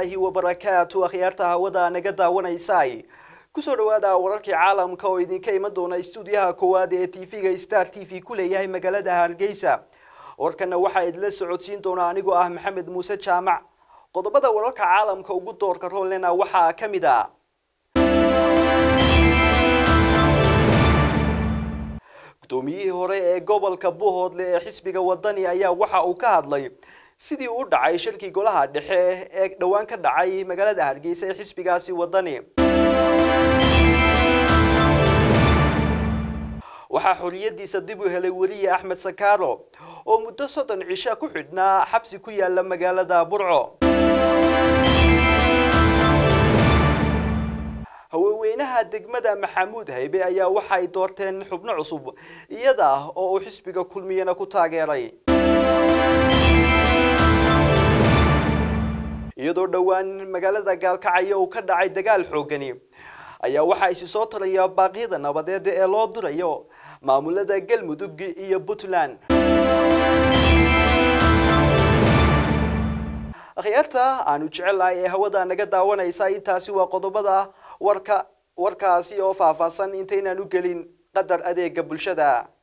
waraxmatullaahi wabarakaatu akhyaarta hawada naga daawanaysay kusoo dhawaada wararkii caalamka oo idinka iman doona istuudiyaha koowaad ee tv-ga star t v ku leeyahay magaalada hargeysa warkana waxaa idinla socodsiin doona anigoo ah maxamed muuse jaamac qodobada wararka caalamka ugu doorka roolena waxaa ka mid a gudoomiyihii hore ee gobolka buhoodle ee xisbiga wadani ayaa waxa uu ka hadlay sidii u dhacay shirkii golaha dhexe ee dhowaan ka dhacay magaalada hargeysa ee xisbigaasi wadani waxaa xoriyadiisa dib u helay weliye axmed sakaaro oo muddo soddon cisha ku xidhnaa xabsi ku yaala magaalada burco haweenweynaha degmada maxamuud haybe ayaa waxay doorteen xubno cusub iyada oo uu xisbiga kulmiyana ku taageeray iyadoo dhowaan magaalada gaalkacyo uu ka dhacay dagaal xoogani ayaa waxaa isi soo taraya baaqyada nabadeed ee loo dirayo maamulada galmudug iyo puntland akhyaarta aanu jecelahay ee hawada naga daawanaysa intaasi waa qodobada warka warkaasi oo faahfaahsan intaynaan u gelin qadar adeega bulshada